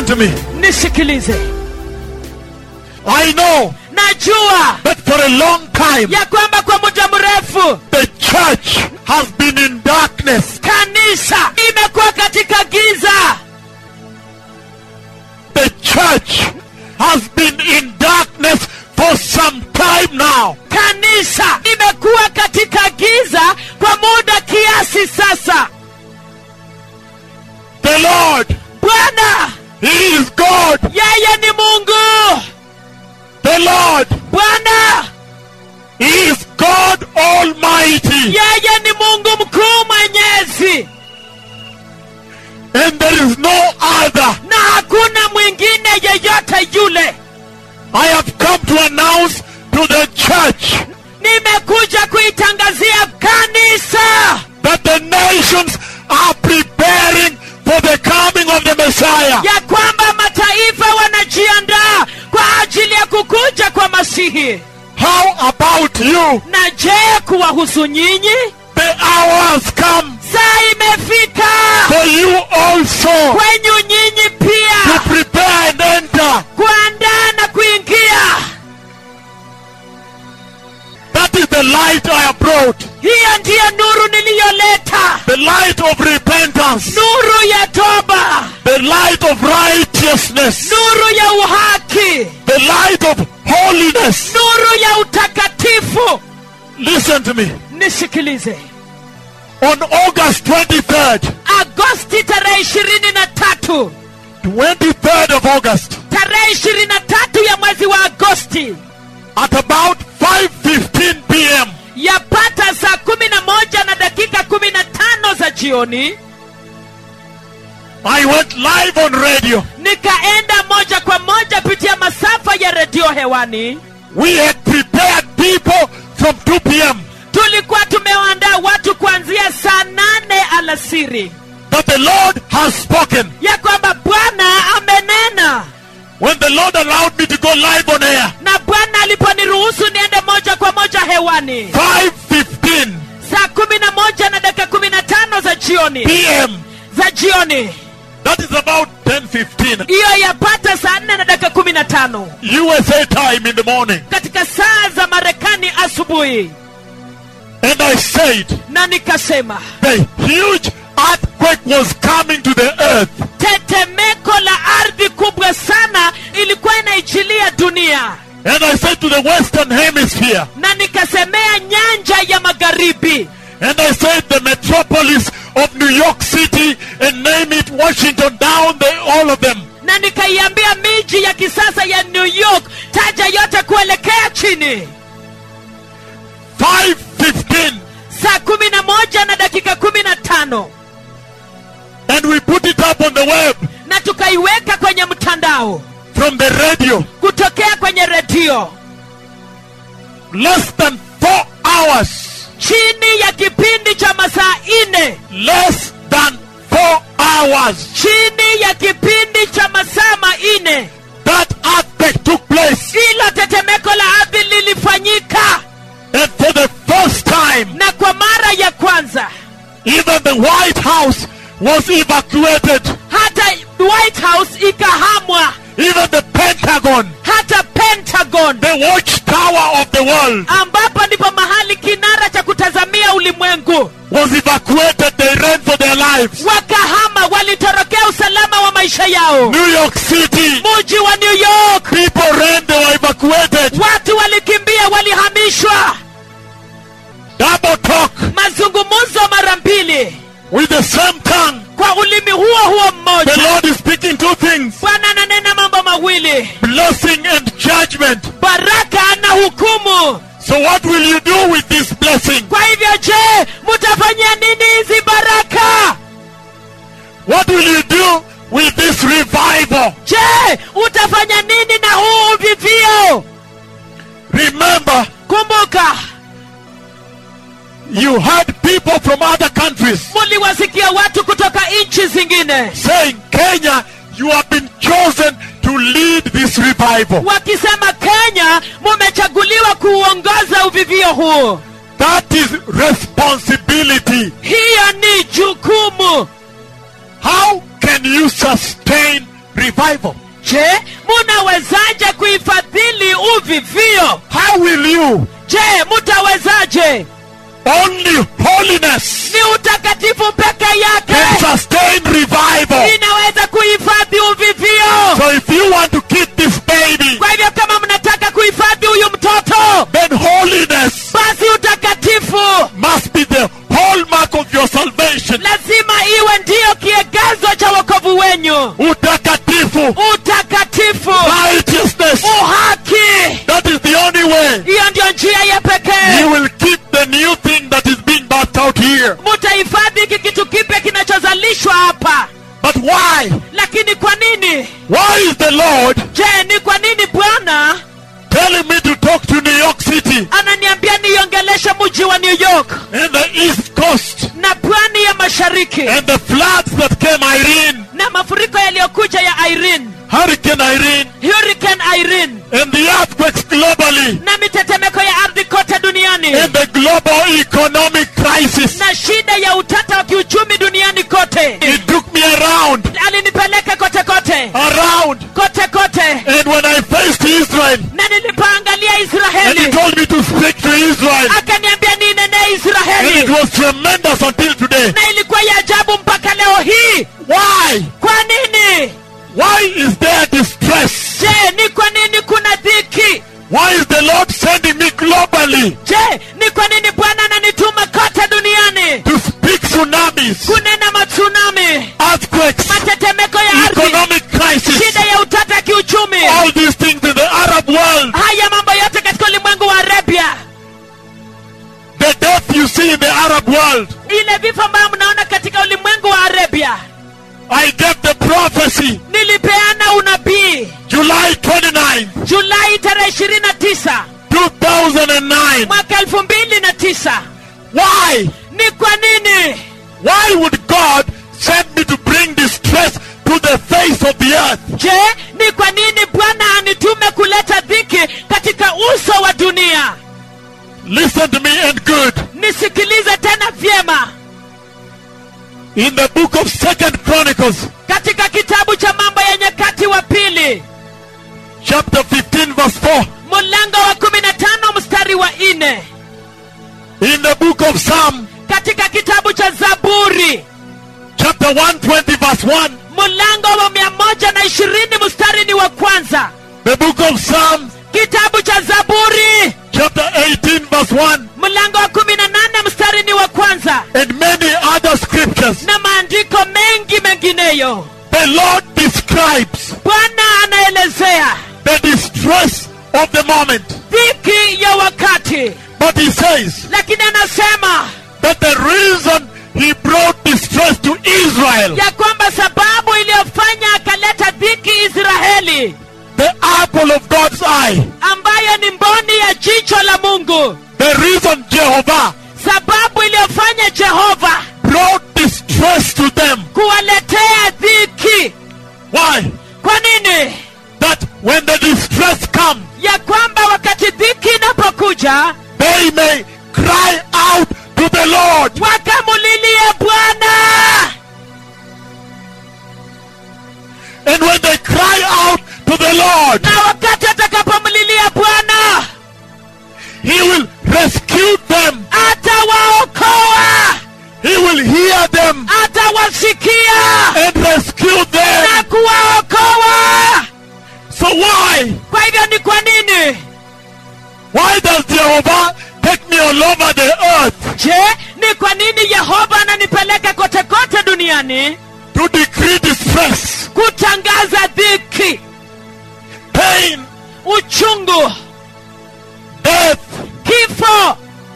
to me. nisikilize I know najua that for a long time ya kwamba kwa muda mrefu the church has been in darkness. kanisa imekuwa katika giza The church has been in darkness for some time now. kanisa imekuwa katika giza kwa muda kiasi sasa The Lord, bwana He is God. yeye ni mungu The Lord, bwana He is God Almighty. yeye ni mungu mkuu mwenyezi And there is no other. na hakuna mwingine yeyote yule I have come to announce to the church nimekuja kuitangazia kanisa that the nations are preparing for the coming of the Messiah. ya kwamba mataifa wanajiandaa kwa ajili ya kukuja kwa masihi How about you? na je kuwahusu nyinyi The hour has come saa imefika for you also kwenyu nyinyi to pia prepare and enter. kuandaa na kuingia That is the light I have brought. hiyo ndiyo nuru niliyoleta The light of repentance. nuru ya toba The light of righteousness. nuru ya uhaki The light of holiness. nuru ya utakatifu Listen to me. nisikilize On August 23rd, agosti tarehe ishirini na tatu 23rd of August, tarehe ishirini na tatu ya mwezi wa agosti at about 5.15 p.m., yapata saa kumi na moja na dakika kumi na tano za jioni I went live on radio. nikaenda moja kwa moja pitia masafa ya redio hewani We had prepared people from 2 p.m. tulikuwa tumewaandaa watu kuanzia saa nane alasiri that the Lord has spoken. ya kwamba bwana amenena When the Lord allowed me to go live on air, na bwana aliponiruhusu niende moja kwa moja hewani 5.15 saa kumi na moja na dakika kumi na tano za jioni p.m., za jioni that is about 10.15 hiyo yapata saa nne na dakika kumi na tano USA time in the morning. katika saa za marekani asubuhi And I said, na nikasema the huge earthquake was coming to the earth. tetemeko la ardhi kubwa sana ilikuwa inaichilia dunia And I said to the Western Hemisphere, na nikasemea nyanja ya magharibi and I said the metropolis of New York City, and name it Washington, down the, all of them. na nikaiambia miji ya kisasa ya new york taja yote kuelekea chini 5.15. saa kumi na moja na dakika kumi na tano And we put it up on the web na tukaiweka kwenye mtandao from the radio. kutokea kwenye redio Less than four hours. chini ya kipindi cha masaa nne less than four hours chini ya kipindi cha masaa manne that earthquake took place hilo tetemeko la ardhi lilifanyika and for the first time na kwa mara ya kwanza even the white house was evacuated hata white house ikahamwa even the pentagon hata pentagon the watchtower of the world ambapo ndipo mahali kinara cha kutazamia ulimwengu was evacuated they ran for their lives wakahama walitorokea usalama wa maisha yao new york city muji wa new york people ran they were evacuated watu walikimbia walihamishwa double talk mazungumzo mara mbili with the same tongue kwa ulimi huo huo the mmoja lord is speaking two things bwana ananena mambo mawili blessing and judgment baraka na hukumu so what will you do with this blessing kwa hivyo je mutafanyia nini hizi baraka What will you do with this revival? je utafanya nini na huu uvivio Remember, kumbuka you had people from other countries muliwasikia watu kutoka nchi zingine saying, Kenya, you have been chosen to lead this revival. wakisema kenya mumechaguliwa kuuongoza uvivio huu That is responsibility. hiyo ni jukumu How can you sustain revival? je munawezaje kuifadhili uvivio How will you? je mutawezaje Only holiness ni utakatifu peke can yake sustain revival. inaweza kuhifadhi uvivio So if you want to keep this baby, kwa hivyo kama mnataka kuhifadhi huyu mtoto then holiness basi utakatifu must be the hallmark of your salvation. lazima iwe ndiyo kiegezo cha wokovu wenyu Utakatifu, utakatifu righteousness. uhaki That is the only way hiyo ndio njia ya you pekee will keep the new thing that is being birthed out here. mutahifadhi hiki kitu kipya kinachozalishwa hapa But why? lakini kwa nini Why is the Lord je ni kwa nini bwana telling me to talk to New York City ananiambia niongeleshe mji wa new york and the East Coast na pwani ya mashariki and the floods that came Irene, na mafuriko yaliyokuja ya irene Hurricane Irene, hurricane irene and the earthquakes globally, na mitetemeko ya ardhi kote duniani and the global economic crisis. na shida ya utata wa kiuchumi duniani kote He took me around, alinipeleka kote kote around, kote kote and when I faced Israel, na nilipoangalia and he israeli told me to speak to Israel, akaniambia ninenee and it israeli was tremendous until today. na ilikuwa ya ajabu mpaka leo hii Why? kwa nini Why is there distress? je ni kwa nini kuna dhiki Why is the Lord sending me globally je ni kwa nini bwana ananituma kote duniani to speak tsunamis, kunena matsunami earthquakes, matetemeko ya ardhi economic crisis, shida ya utata ya kiuchumi all these things in the Arab world, haya mambo yote katika ulimwengu wa arabia the death you see in the Arab world? ile vifo ambayo mnaona katika ulimwengu wa arabia I gave the prophecy nilipeana unabii July 29, julai tarehe ishirini na tisa 2009. mwaka elfu mbili na tisa Why? ni kwa nini Why would God send me to bring distress to the face of the earth? je ni kwa nini bwana anitume kuleta dhiki katika uso wa dunia Listen to me and good. nisikilize tena vyema In the book of Second Chronicles, katika kitabu cha mambo ya nyakati wa pili chapter 15, verse 4. mlango wa kumi na tano mstari wa nne In the book of Psalm, katika kitabu cha zaburi chapter 120, verse 1. mlango wa mia moja na ishirini mstari ni wa kwanza The book of Psalms, kitabu cha zaburi chapter 18, verse 1. mlango wa kumi na nane mstari ni wa kwanza And many other scriptures. na maandiko mengi mengineyo The Lord describes bwana anaelezea the distress of the moment. dhiki ya wakati But he says lakini anasema that the reason he brought distress to Israel, ya kwamba sababu iliyofanya akaleta dhiki israeli the apple of God's eye, ambayo ni mboni ya jicho la mungu the reason Jehovah sababu iliyofanya jehova brought distress to them. kuwaletea dhiki Why? kwa nini That when the distress comes, ya kwamba wakati dhiki inapokuja they may cry out to the Lord. wakamulilie bwana And when they cry out to the Lord, na wakati atakapomlilia bwana he will rescue them. atawaokoa He will hear them atawasikia and rescue na them. kuwaokoa So why? kwa hivyo ni kwa nini Why does Jehovah take me all over the earth je ni kwa nini yehova ananipeleka kote kote duniani to decree distress, kutangaza dhiki pain, uchungu death? kifo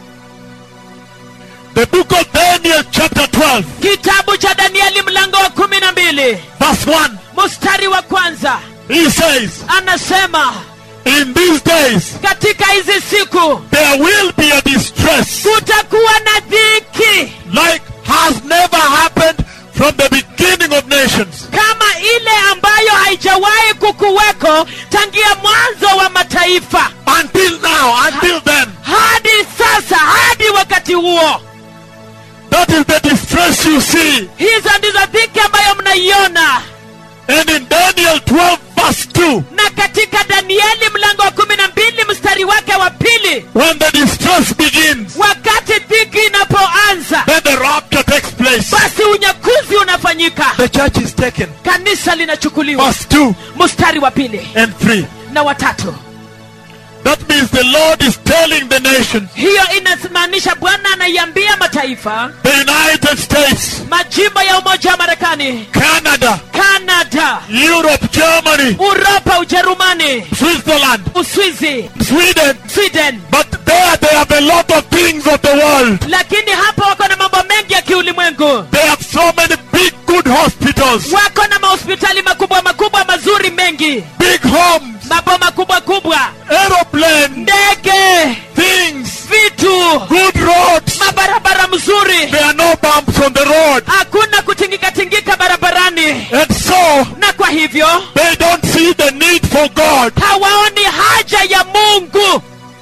The book of Daniel, chapter 12, kitabu cha danieli mlango wa kumi na mbili verse 1. mstari wa kwanza He says, anasema In these days katika hizi siku there will be a distress kutakuwa na dhiki like has never happened from the beginning of nations. kama ile ambayo haijawahi kukuweko tangia mwanzo wa mataifa Until now, until then. hadi sasa hadi wakati huo That is the distress you see. hizo ndizo dhiki ambayo mnaiona And in Daniel 12, verse 2, na katika danieli mlango wa kumi na mbili mstari wake wa pili when the distress begins, wakati dhiki inapoanza then the rapture takes place. basi unyakuzi unafanyika The church is taken. kanisa linachukuliwa Verse 2 mstari wa pili and 3. na watatu That means the Lord is telling the nations, hiyo inamaanisha bwana anaiambia mataifa the United States, majimbo ya umoja wa marekani Canada, kanada Europe, Germany, uropa ujerumani Switzerland, uswizi Sweden, sweden but there they have a lot of things of the world. lakini hapa wako na mambo mengi ya kiulimwengu They have so many big, good hospitals, wako na mahospitali makubwa makubwa mazuri mengi big homes, maboma kubwa kubwa aeroplanes, ndege things, vitu good roads. mabarabara mzuri There are no bumps on the road. hakuna kutingika tingika barabarani And so na kwa hivyo they don't see the need for God. hawaoni haja ya mungu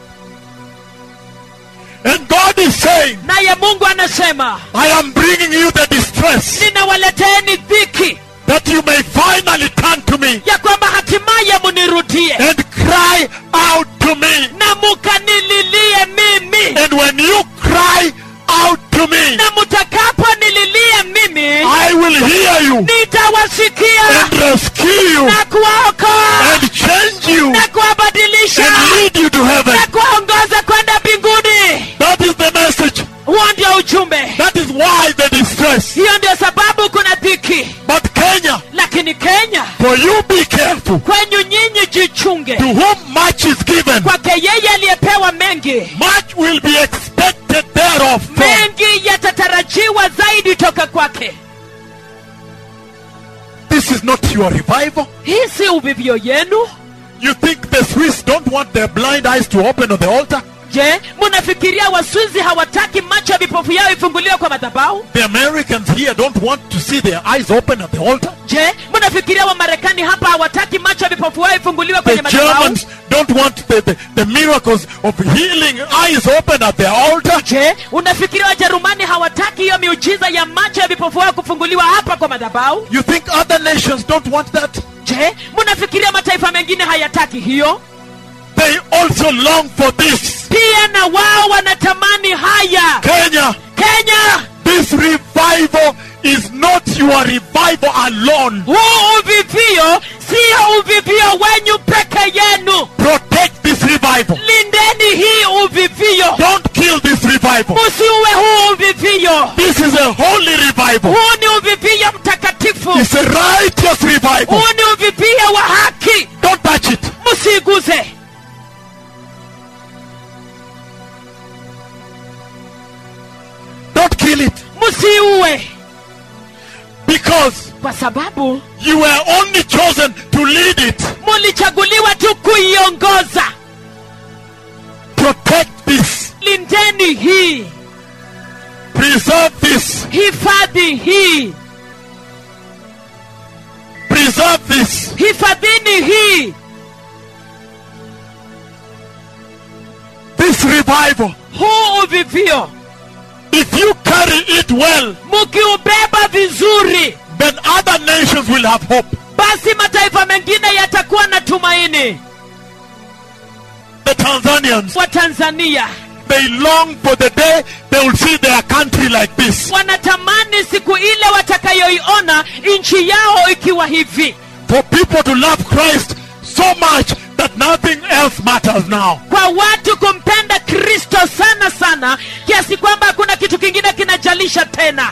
And God is saying, naye mungu anasema I am bringing you the distress ninawaleteeni dhiki that you may finally turn to me ya kwamba hatimaye munirudie and cry out to me. na mukanililie mimi And when you cry out to me, na mutakaponililia mimi I will hear you nitawasikia and rescue you na kuwaokoa and change you na kuwabadilisha and lead you to heaven. na kuwaongoza kwenda mbinguni That is the message. huo ndio ujumbe That is why the distress. hiyo ndio sababu kuna dhiki But Kenya, lakini kenya for you be careful. kwenyu nyinyi jichunge To whom much is given, kwake yeye aliyepewa mengi much will be expected thereof. from. mengi yatatarajiwa zaidi toka kwake This is not your revival. hii si uvivyo yenu You think the Swiss don't want their blind eyes to open on the altar? je munafikiria waswizi hawataki macho ya vipofu yao ifunguliwe kwa madhabahu The Americans here don't want to see their eyes open at the altar? je munafikiria wamarekani hapa hawataki macho ya vipofu yao ifunguliwe The kwenye madhabahu Germans don't want the, the, the miracles of healing eyes open at the altar? je unafikiria wajerumani hawataki hiyo miujiza ya macho ya vipofu wao kufunguliwa hapa kwa madhabahu You think other nations don't want that? je munafikiria mataifa mengine hayataki hiyo They also long for this. pia na wao wanatamani haya Kenya, kenya this revival is not your revival alone. huu uvivio sio uvivio wenyu peke yenu Protect this revival. lindeni hii uvivio Don't kill this revival. usiuwe huu uvivio This is a holy revival. huu ni uvivio mtakatifu It's a righteous revival. huu ni uvivio wa haki Don't touch it. msiiguze Don't kill it. msiuwe Because kwa sababu you were only chosen to lead it. mulichaguliwa tu kuiongoza Protect this. lindeni hii Preserve this. hifadhi hii Preserve this. hifadhini hii This revival. huu uvivio If you carry it well, mukiubeba vizuri then other nations will have hope. basi mataifa mengine yatakuwa na tumaini The Tanzanians, wa tanzania they long for the day they will see their country like this. wanatamani siku ile watakayoiona nchi yao ikiwa hivi For people to love Christ so much that nothing else matters now. kwa watu kumpenda kristo sana sana kiasi kwamba hakuna kitu kingine kinajalisha tena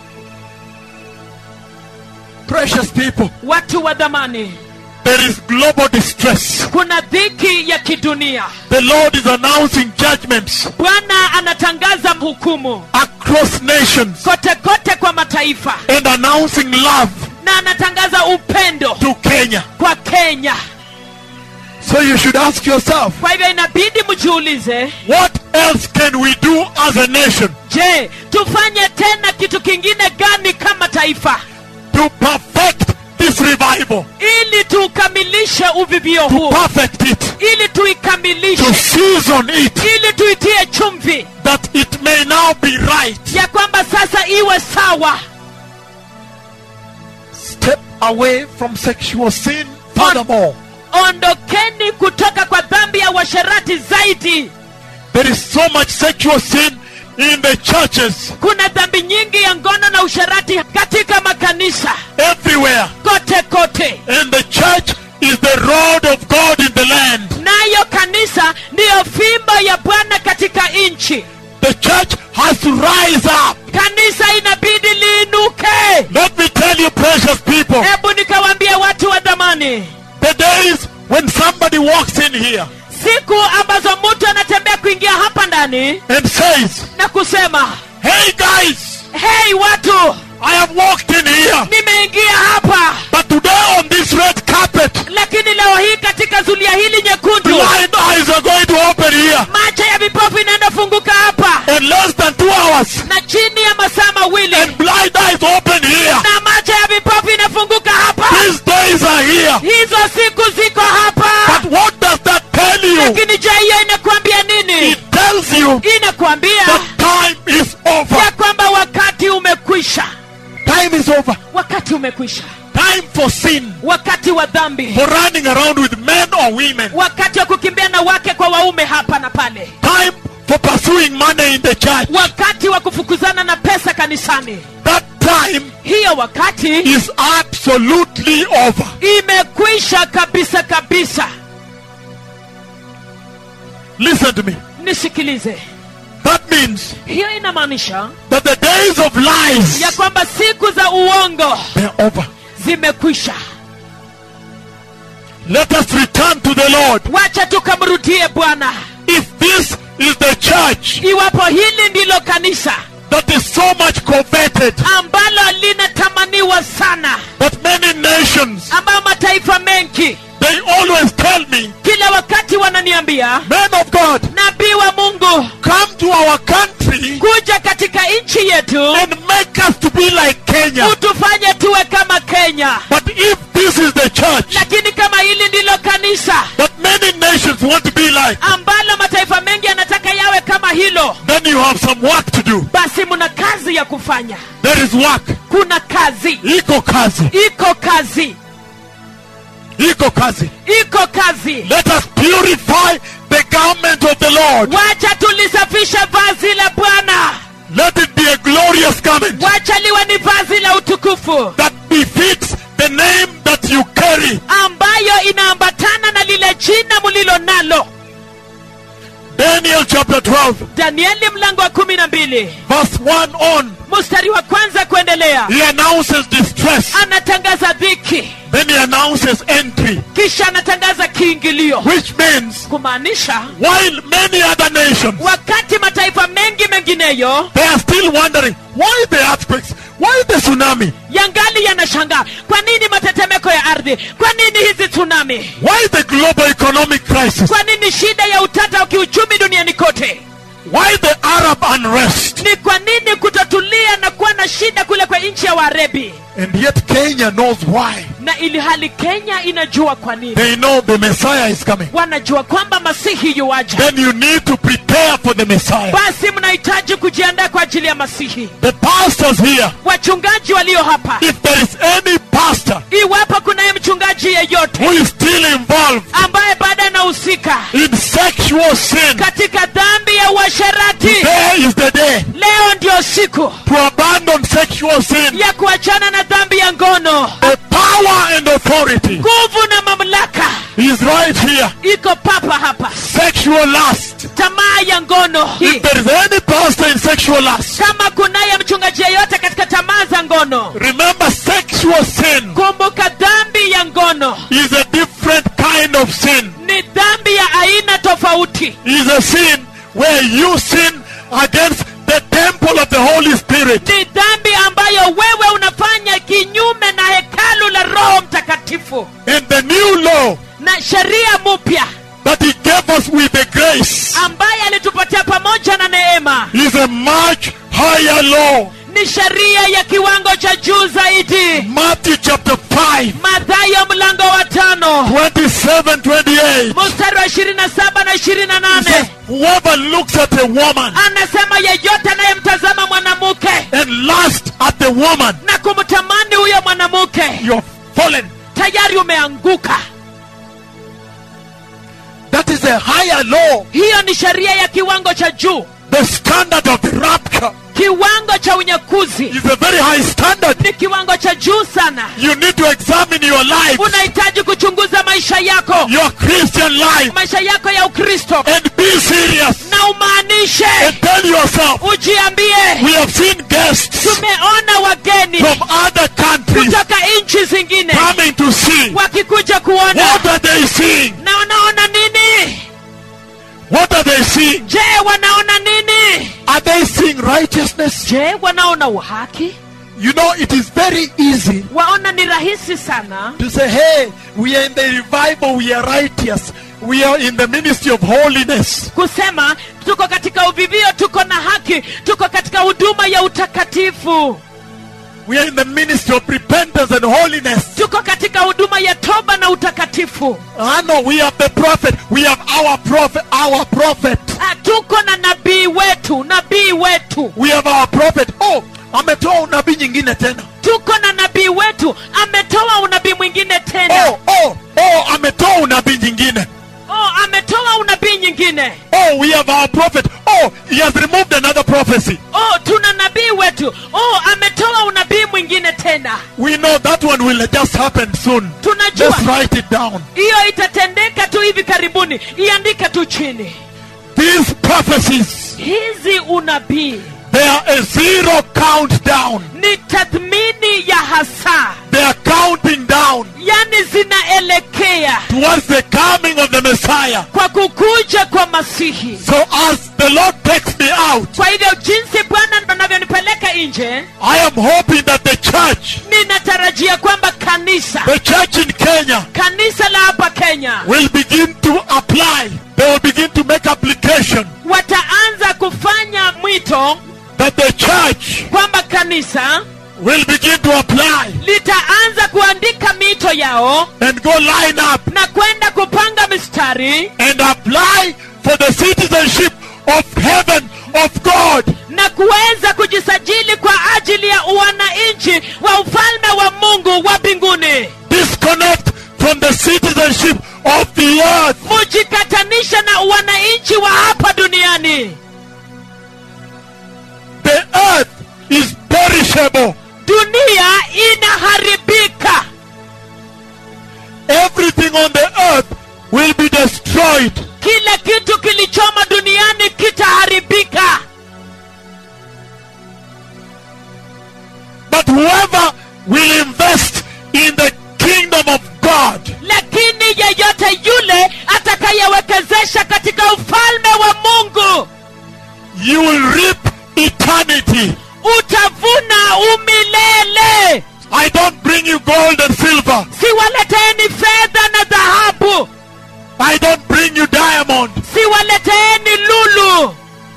Precious people, watu wa dhamani there is global distress. kuna dhiki ya kidunia The Lord is announcing judgments bwana anatangaza hukumu across nations kote kote kwa mataifa and announcing love na anatangaza upendo to Kenya. kwa kenya So you should ask yourself, kwa hivyo inabidi mjiulize what else can we do as a nation je tufanye tena kitu kingine gani kama taifa to perfect this revival? ili tuukamilishe uvivio To huu perfect it, ili to tuikamilishe season it, ili tuitie chumvi that it may now be right. ya kwamba sasa iwe sawa step away from sexual sin furthermore. ondokeni kutoka kwa dhambi ya uasherati zaidi There is so much sexual sin in the churches kuna dhambi nyingi ya ngono na usherati katika makanisa everywhere. kote kote And the church is the rod of God in the land. nayo kanisa ndiyo fimbo ya bwana katika nchi The church has to rise up. kanisa inabidi liinuke Let me tell you, precious people, hebu nikawambia watu wa dhamani the days when somebody walks in here siku ambazo mtu anatembea kuingia hapa ndani and says, na kusema Hey guys, hei watu I have walked in here, nimeingia hapa but today on this red carpet, lakini leo hii katika zulia hili nyekundu blind eyes are going to open here. macho ya vipofu inaenda funguka hapa In less than two hours, na chini ya masaa mawili and blind eyes open here. na macho ya vipofu inafunguka hapa These days are here. hizo siku ziko hapa But what does that tell you? lakini je hiyo inakuambia nini It tells you inakuambia that time is over. ya kwamba wakati umekwisha Time is over. wakati umekwisha Time for sin, wakati wa dhambi for running around with men or women. wakati wa kukimbia na wake kwa waume hapa na pale Time for pursuing money in the church. wakati wa kufukuzana na pesa kanisani That time hiyo wakati is absolutely over. imekwisha kabisa kabisa Listen to me. nisikilize That means hiyo inamaanisha that the days of lies ya kwamba siku za uongo they're over. zimekwisha Let us return to the Lord. wacha tukamrudie bwana If this is the church iwapo hili ndilo kanisa that is so much coveted ambalo linatamaniwa sana that many nations ambayo mataifa mengi they always tell me, kila wakati wananiambia men of God, nabii wa mungu come to our country kuja katika nchi yetu and make us to be like Kenya. utufanye tuwe kama kenya But if this is the church lakini kama hili ndilo kanisa that many nations want to be like, ambalo mataifa mengi yanataka yawe kama hilo then you have some work to do. basi mna kazi ya kufanya There is work. kuna kazi Iko kazi. iko kazi Iko kazi. iko kazi Let us purify the garment of the Lord. wacha tulisafisha vazi la bwana Let it be a glorious garment wacha liwe ni vazi la utukufu that befits the name that you carry. ambayo inaambatana na lile jina mulilo nalo Daniel chapter 12, danieli mlango wa kumi na mbili verse 1 on. mstari wa kwanza kuendelea He announces distress. anatangaza dhiki Then he announces entry, kisha anatangaza kiingilio which means kumaanisha while many other nations wakati mataifa mengi mengineyo they are still wondering why the earthquakes, why the tsunami, yangali yanashangaa kwa nini matetemeko ya ardhi kwa nini hizi tsunami why the global economic crisis, kwa nini shida ya utata wa kiuchumi duniani kote why the Arab unrest. ni kwa nini kutotulia na kuwa na shida kule kwa nchi ya warebi And yet Kenya knows why. na ili hali kenya inajua kwa nini They know the Messiah is coming. wanajua kwamba masihi yuwaja Then you need to prepare for the Messiah. basi mnahitaji kujiandaa kwa ajili ya masihi The pastors here, wachungaji walio hapa if there is any pastor iwapo kunaye mchungaji yeyote who is still involved ambaye bado anahusika in sexual sin, katika dhambi ya uasherati there is the day leo ndio siku to abandon sexual sin. ya kuachana na dhambi ya ngono The power and authority nguvu na mamlaka is right here. iko papa hapa Sexual lust. tamaa ya ngono If there is any pastor in sexual lust, kama kunaye mchungaji yeyote katika tamaa za ngono remember sexual sin kumbuka dhambi ya ngono is a different kind of sin. ni dhambi ya aina tofauti Is a sin where you sin against the temple of the Holy Spirit. ni dhambi ambayo wewe unafanya kinyume na hekalu la roho mtakatifu And the new law na sheria mpya that He gave us with the grace ambaye alitupatia pamoja na neema is a much higher law. ni sheria ya kiwango cha juu zaidi Matthew chapter 5, mathayo mlango wa tano 27, 28. mstari wa ishirini na saba na ishirini na It says, nane Whoever looks at a woman anasema yeyote anayemtazama mwanamke and lust at the woman, na kumtamani huyo mwanamke you're fallen. tayari umeanguka That is a higher law, hiyo ni sheria ya kiwango cha juu the standard of the rapture kiwango cha unyakuzi is a very high standard. ni kiwango cha juu sana You need to examine your life, unahitaji kuchunguza maisha yako your Christian life, maisha yako ya ukristo and be serious na umaanishe and tell yourself, ujiambie we have seen guests tumeona wageni from other countries kutoka nchi zingine coming to see. wakikuja kuona What are they seeing? na wanaona nini What are they seeing? je wanaona nini Are they seeing righteousness? je wanaona uhaki You know, it is very easy waona ni rahisi sana to say, hey, we are in the revival, we are righteous, we are in the ministry of holiness. kusema tuko katika uvivio tuko na haki tuko katika huduma ya utakatifu We are in the ministry of repentance and holiness. tuko katika huduma ya toba na utakatifu I know we have the prophet, we have our prophet, our prophet. Ah, tuko na nabii wetu nabii wetu We have our prophet. Oh, ametoa unabii nyingine tena. tuko na nabii wetu ametoa unabii mwingine tena Oh, oh, oh, ametoa unabii nyingine. oh, ametoa unabii nyingine Oh, we have our prophet. Oh, he has removed another prophecy. oh tuna nabii wetu oh ametoa unabii mwingine tena We know that one will just happen soon. tunajua Let's write it down. hiyo itatendeka tu hivi karibuni iandike tu chini These prophecies, hizi unabii they are a zero countdown. ni tathmini ya hasa They are counting down yani zinaelekea towards the coming of the Messiah. kwa kukuja kwa masihi So as the Lord takes me out, kwa hivyo jinsi bwana anavyonipeleka nje I am hoping that the church, ninatarajia kwamba kanisa the church in Kenya, kanisa la hapa kenya will begin to apply. They will begin to make application wataanza kufanya mwito that the church kwamba kanisa will begin to apply litaanza kuandika mito yao and go line up na kwenda kupanga mistari and apply for the citizenship of heaven of God. na kuweza kujisajili kwa ajili ya uwananchi wa ufalme wa mungu wa mbinguni Disconnect from the citizenship of the earth. mujikatanisha na uwananchi wa hapa duniani The earth is perishable. dunia inaharibika Everything on the earth will be destroyed. kila kitu kilichoma duniani kitaharibika But whoever will invest in the kingdom of God lakini yeyote yule atakayewekezesha katika ufalme wa mungu you will reap eternity. utavuna umilele I don't bring you gold and silver. siwaleteeni fedha na dhahabu I don't bring you diamond. siwaleteeni lulu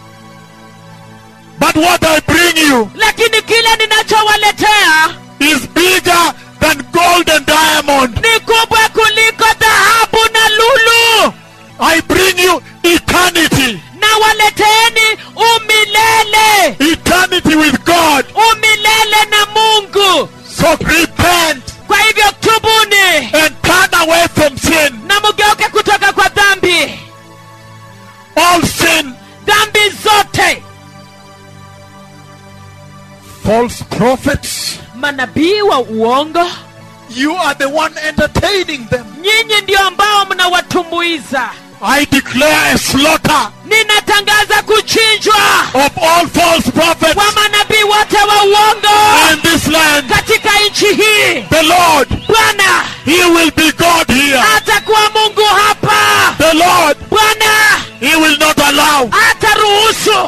But what I bring you lakini kile ninachowaletea is bigger than gold and diamond. ni kubwa kuliko dhahabu na lulu I bring you eternity. na waleteeni umilele Eternity with God. umilele na mungu So repent kwa hivyo tubuni and turn away from sin. na mugeuke kutoka kwa dhambi All sin. dhambi zote False prophets. manabii wa uongo You are the one entertaining them. nyinyi ndio ambao mnawatumbuiza I declare a slaughter ninatangaza kuchinjwa of all false prophets kwa manabii wote wa uongo in this land. katika nchi hii The Lord, bwana He will be God here. atakuwa mungu hapa The Lord, bwana He will not allow ataruhusu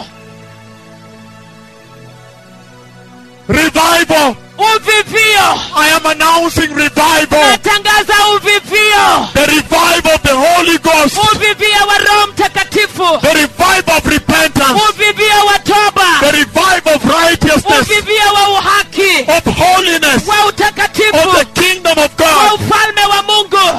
revival. uvivio I am announcing revival. natangaza uvivio The revival of the Holy Ghost. uvivio wa roho mtakatifu The revival of repentance. uvivio wa The toba revival of righteousness. uvivio wa uhaki Of holiness. wa Of utakatifu the kingdom of wa God. ufalme wa mungu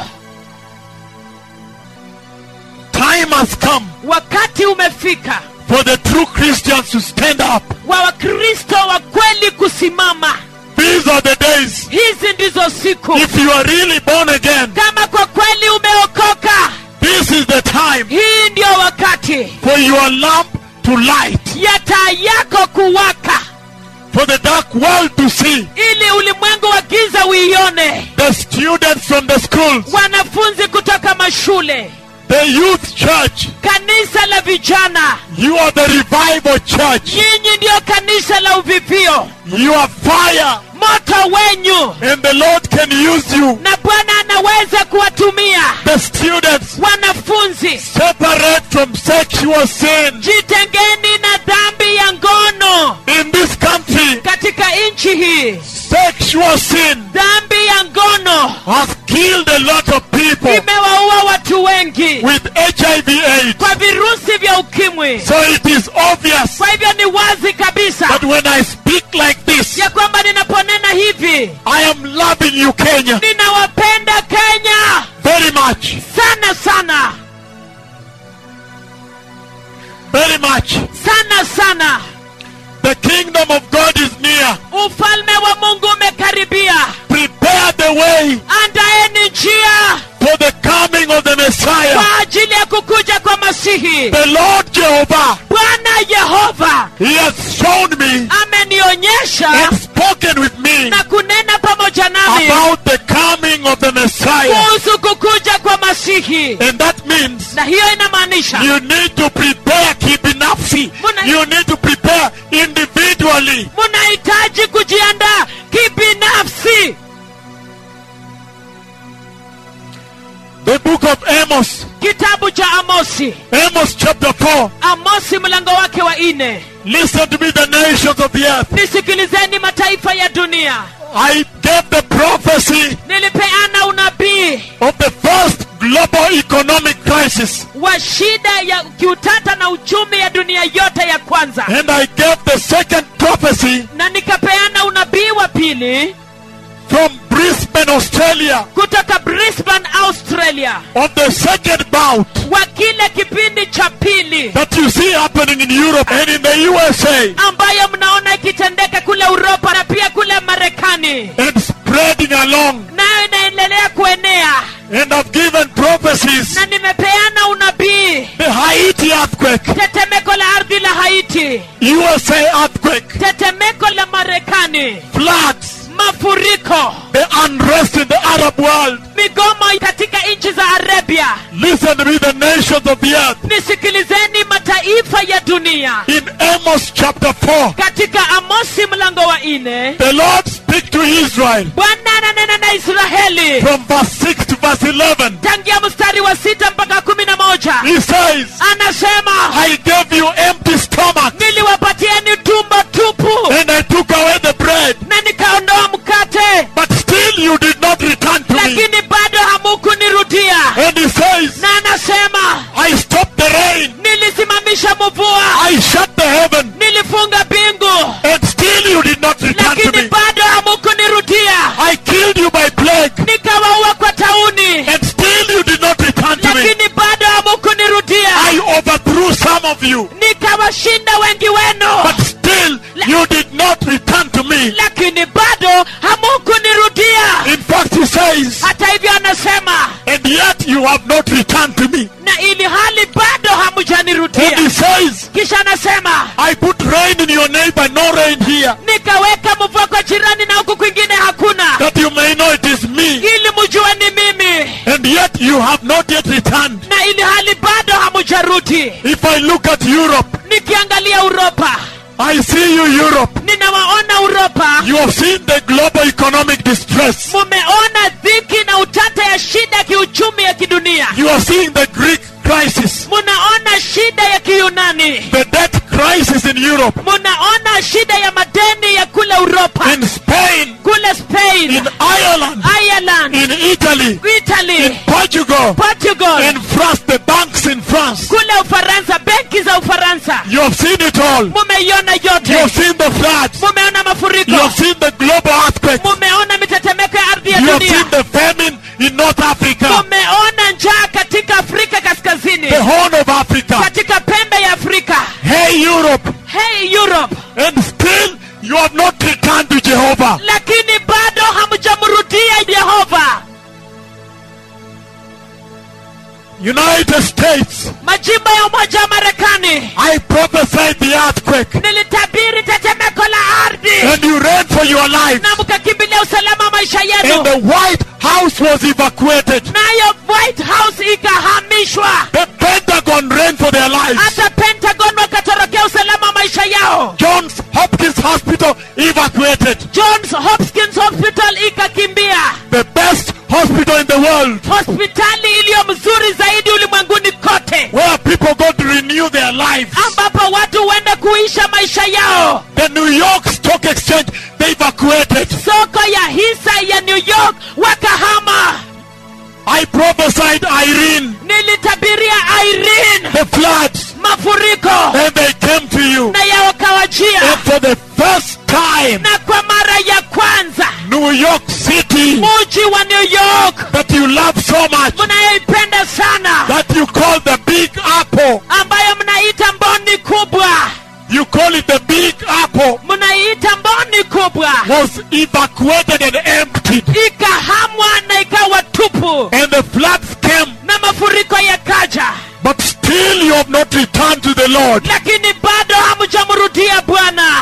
Time has come wakati umefika for the true Christians to stand up wa wakristo wa kweli kusimama These are the days. hizi ndizo siku If you are really born again, kama kwa kweli umeokoka this is the time hii ndio wakati for your lamp to light, ya taa yako kuwaka for the dark world to see. ili ulimwengu wa giza uione The students from the schools, wanafunzi kutoka mashule the youth church, kanisa la vijana you are the revival church. nyinyi ndiyo kanisa la uvivio You are fire, moto wenyu and the Lord can use you. na bwana anaweza kuwatumia The students, wanafunzi separate from sexual sin jitengeni na dhambi ya ngono in this country. katika nchi hii Sexual sin dhambi ya ngono has killed a lot of people imewaua watu wengi with HIV AIDS. kwa virusi vya ukimwi So it is obvious kwa hivyo ni wazi kabisa that when I speak like this, ya kwamba ninaponena hivi I am loving you, Kenya, ninawapenda kenya very much, sana sana very much. sana sana The kingdom of God is near. ufalme wa mungu umekaribia Prepare the way andaeni njia for the coming of the Messiah. kwa ajili ya kukuja kwa masihi The Lord Jehovah, bwana yehova He has shown me amenionyesha and spoken with me na kunena pamoja nami about the coming of the Messiah. kuhusu kukuja kwa masihi And that means na hiyo inamaanisha you need to prepare kibinafsi. Muna- You need to prepare individually. munahitaji kujiandaa kibinafsi The book of Amos, kitabu cha amosi Amos chapter 4. amosi mlango wake wa nne Listen to me, the nations of the earth. nisikilizeni mataifa ya dunia I gave the prophecy nilipeana unabii of the first global economic crisis. wa shida ya kiutata na uchumi ya dunia yote ya kwanza And I gave the second prophecy na nikapeana unabii wa pili from Brisbane, Australia, kutoka brisbane australia of the second bout wa kile kipindi cha pili that you see happening in Europe and in the USA ambayo mnaona ikitendeka kule uropa na pia kule marekani and spreading along. nayo inaendelea kuenea And I've given prophecies. na nimepeana unabii The Haiti earthquake, tetemeko la ardhi la haiti USA earthquake, tetemeko la marekani floods, mafuriko the unrest in the Arab world. migomo katika nchi za arabia Listen to me, the nations of the earth. nisikilizeni mataifa ya dunia In Amos chapter 4, katika amosi mlango wa nne the Lord speak to Israel bwana ananena na israeli from verse 6 to verse 11. tangia mstari wa sita mpaka kumi na moja He says, anasema I gave you empty stomach niliwapatieni tumbo tupu and I took away the bread, na nikaondoa mkate but still you did not return to me. lakini bado hamukunirudia And he says, na anasema I stopped the rain, nilisimamisha mvua I shut the heaven, nilifunga bingu and still you did not return to lakini me. bado hamukunirudia I killed you by plague, nikawaua kwa tauni and still you did not return to me. lakini bado hamukunirudia I overthrew some of you, nikawashinda wengi wenu but still you did not return to me. lakini bado hamukunirudia In fact, he says, hata hivyo anasema and yet you have not returned to me. na ili hali bado And he hamujanirudia says, kisha anasema I put rain in your neighbor, no rain here, nikaweka mvua kwa jirani na huku kwingine hakuna that you may know it is me. ili mjue ni mimi And yet you have not yet returned. na ili hali bado hamujarudi If I look at Europe, nikiangalia uropa I see you, Europe. ninawaona uropa You have seen the global economic distress. mumeona dhiki na utata ya shida ya kiuchumi ya kidunia You are seeing the Greek crisis, munaona shida ya kiyunani the debt crisis in Europe, munaona shida ya madeni ya kule uropa in Spain, kule spain in Ireland, ireland in Italy, italy in Portugal, portugal in France, the banks in France. kule ufaransa benki za ufaransa You have seen it all. mumeiona You have yote seen the floods. mumeona You mafuriko have seen the global earthquake. mumeona mitetemeko ya ardhi ya You have dunia seen the famine in North Africa, mumeona njaa katika afrika kaskazini the Horn of Africa. katika pembe ya afrika Hey, Europe. hey europe And still you have not returned to Jehovah. lakini bado hamjamrudia yehova United States, majimbo ya umoja wa marekani I prophesied the earthquake nilitabiri tetemeko la ardhi and you ran for your life. na mkakimbilia usalama wa maisha And yenu the White House was evacuated. nayo white house ikahamishwa The Pentagon ran for their lives. hata pentagon wakatorokea usalama wa maisha yao Johns Hopkins Hospital evacuated. johns hopkins hospital ikakimbia The best hospital in the world hospitali iliyo mzuri zaidi ulimwenguni kote where people go to renew their lives. ambapo watu huenda kuisha maisha yao The New York Stock Exchange, they evacuated. soko ya hisa ya new york wakahama I prophesied Irene, nilitabiria irene the floods, mafuriko and they came to you. na yawakawajia And for the first time, na kwa mara ya kwanza New York City, muji wa new york that you love so much, mnayoipenda sana that you call the Big Apple. ambayo mnaita mboni kubwa You call it the Big Apple. mnaiita mboni kubwa Was evacuated and emptied. ikahamwa na ikawa tupu And the floods came. na mafuriko yakaja But still you have not returned to the Lord. lakini bado hamjamrudia bwana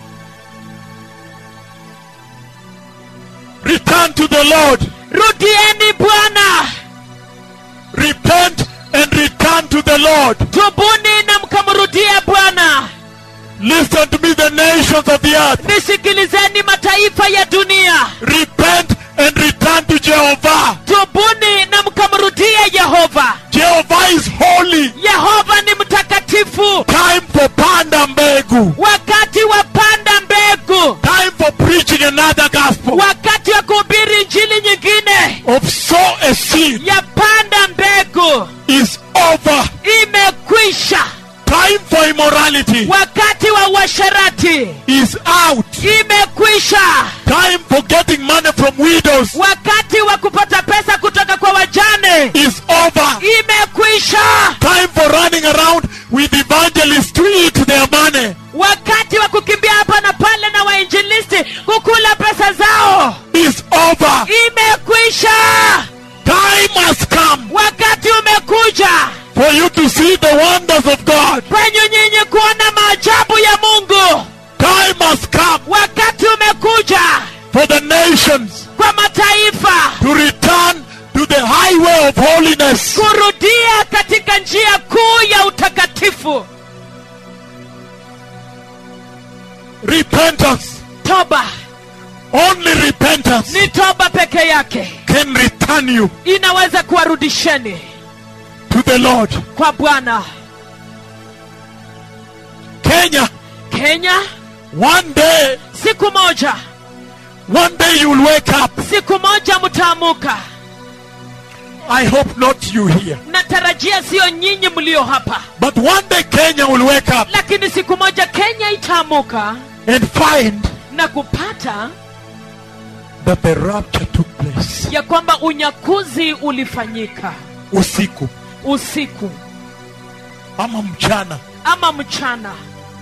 Return to the Lord. rudieni bwana Repent and return to the Lord. tubuni na mkamrudia bwana Listen to me, the nations of the earth. nisikilizeni mataifa ya dunia Repent and return to Jehovah. tubuni na mkamrudia yehova Jehovah is holy. yehova ni mtakatifu Time for panda mbegu. wakati wa panda mbegu Time for preaching another gospel. wakati wa kuhubiri njili nyingine Of sow a seed ya panda mbegu is over. imekwisha Time for immorality wakati wa uasherati is out. imekwisha Time for getting money from widows wakati wa kupata pesa kutoka kwa wajane is over. imekwisha Time for running around with evangelists to eat their money wakati wa kukimbia hapa na pale na wainjilisti kukula pesa zao is over. imekwisha Time has come wakati umekuja for you to see the wonders of God. kwenye nyinyi kuona maajabu ya mungu Time has come wakati umekuja for the nations kwa mataifa to return to the highway of holiness. kurudia katika njia kuu ya utakatifu Repentance, toba only repentance ni toba peke yake can return you inaweza kuwarudisheni to the Lord. kwa bwana Kenya, kenya one day, siku moja one day you will wake up. siku moja mtaamuka I hope not you here. natarajia siyo nyinyi mlio hapa But one day Kenya will wake up lakini siku moja kenya itaamuka and find na kupata that the rapture took place. ya kwamba unyakuzi ulifanyika Usiku usiku ama mchana. ama mchana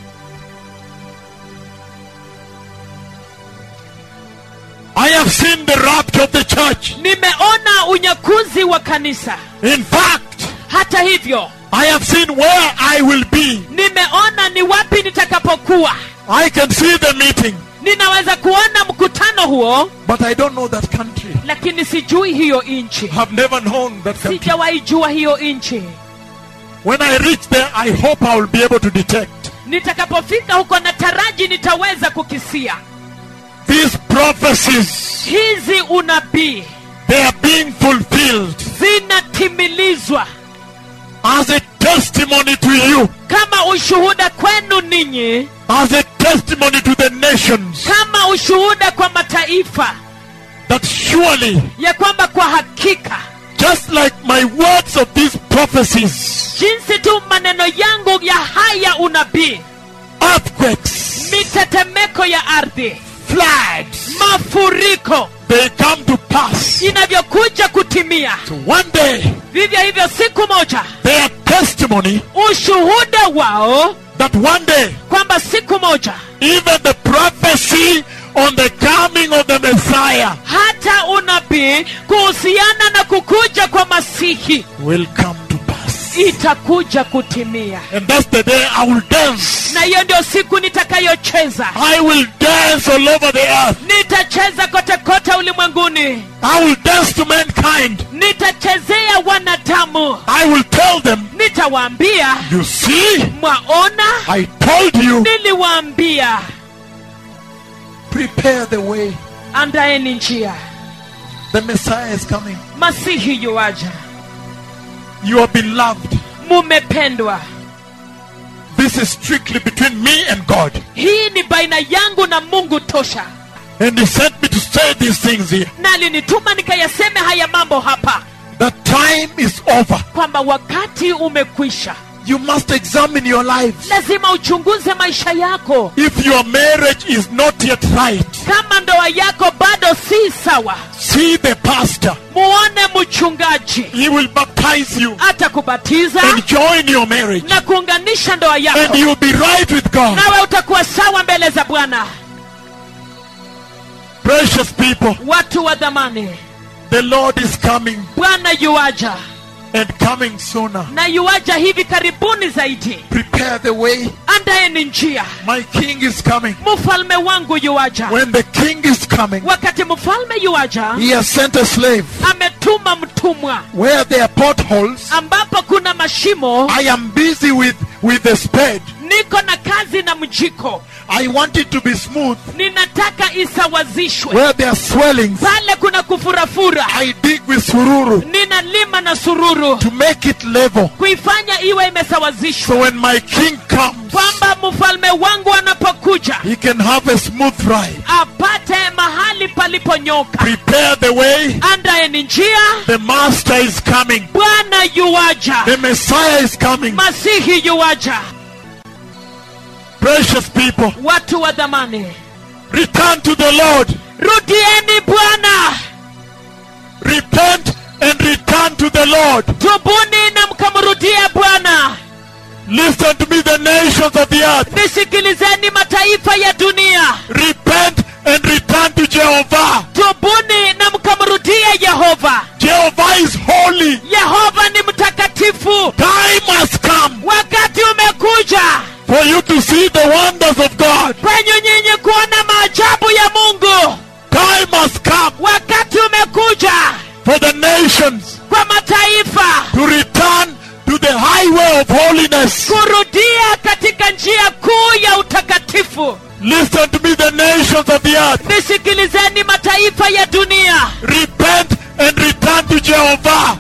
I have seen the rapture of the church. nimeona unyakuzi wa kanisa In fact, hata hivyo I have seen where I will be. nimeona ni wapi nitakapokuwa I can see the meeting, ninaweza kuona mkutano huo but I don't know that country. lakini sijui hiyo nchi Have never known that country. sijawahi jua hiyo nchi When I reach there, I hope I will be able to detect nitakapofika huko nataraji nitaweza kukisia these prophecies. hizi unabii They are being fulfilled zinatimilizwa as a testimony to you, kama ushuhuda kwenu ninyi as a testimony to the nations, kama ushuhuda kwa mataifa that surely, ya kwamba kwa hakika just like my words of these prophecies, jinsi tu maneno yangu ya haya unabii earthquakes, mitetemeko ya ardhi floods, mafuriko they come to pass. inavyokuja kutimia So one day, vivyo hivyo siku moja their testimony ushuhuda wao that one day, kwamba siku moja even the prophecy on the coming of the Messiah hata unabii kuhusiana na kukuja kwa masihi will come to pass. itakuja kutimia And that's the day I will dance. na hiyo ndio siku nitakayocheza I will dance all over the earth. nitacheza kote kote ulimwenguni I will dance to mankind. nitachezea wanadamu I will tell them, nitawaambia you see, mwaona I told you, niliwaambia prepare the way. andaeni njia The Messiah is coming. masihi yuaja You are beloved. mumependwa This is strictly between me and God. hii ni baina yangu na mungu tosha And He sent me to say these things here. na alinituma nikayaseme haya mambo hapa The time is over. kwamba wakati umekwisha You must examine your lives. lazima uchunguze maisha yako If your marriage is not yet right, kama ndoa yako bado si sawa see the pastor. muone mchungaji He will baptize you atakubatiza and join your marriage. na kuunganisha ndoa And yako you'll be right with God. nawe utakuwa sawa mbele za bwana Precious people, watu wa dhamani the Lord is coming bwana yuaja and coming sooner. na yuaja hivi karibuni zaidi Prepare the way. andaeni njia My king is coming. mfalme wangu yuaja When the king is coming, wakati mfalme yuaja he has sent a slave. ametuma mtumwa Where there are potholes, ambapo kuna mashimo I am busy with, with the spade. niko na kazi na mjiko I want it to be smooth. ninataka isawazishwe Where there are swellings, pale kuna kufurafura I dig with sururu ninalima na sururu to make it level. kuifanya iwe imesawazishwa So when my king comes, kwamba mfalme wangu anapokuja he can have a smooth ride. apate mahali paliponyoka Prepare the way. andaeni njia The master is coming. bwana yuwaja The Messiah is coming. masihi yuwaja Precious people, watu wa dhamani return to the Lord. rudieni bwana Repent and return to the Lord. tubuni na mkamrudie bwana Listen to me, the nations of the earth. nisikilizeni mataifa ya dunia Repent and return to Jehovah. tubuni na mkamrudie yehova Jehovah is holy. yehova ni mtakatifu Time has come wakati umekuja for you to see the wonders of God. kwenye nyinyi kuona maajabu ya mungu Time has come wakati umekuja for the nations kwa mataifa to return to the highway of holiness. kurudia katika njia kuu ya utakatifu Listen to me, the nations of the earth. nisikilizeni mataifa ya dunia Repent and return to Jehovah.